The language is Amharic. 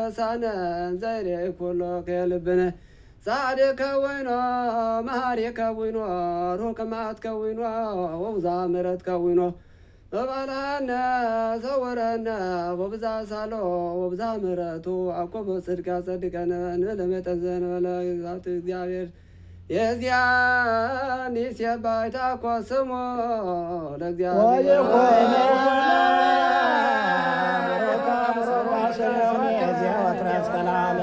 ረሳነ ዘይሬ ኩሎ ከልብነ ጻድቅ ከዊኖ መሃሪ ከዊኖ ሩቅ መዓት ከዊኖ ወብዛ ምሕረት ከዊኖ በባልሃነ ሰውረነ ወብዛ ሳሎ ወብዛ ምሕረቱ አቆበ ጽድቅ ያጸድቀነ ለመጠን ዘንበለ ግዛት እግዚአብሔር የዚያን ይሴባይታ ኮስሞ ለእግዚአብሔር ወይኮነ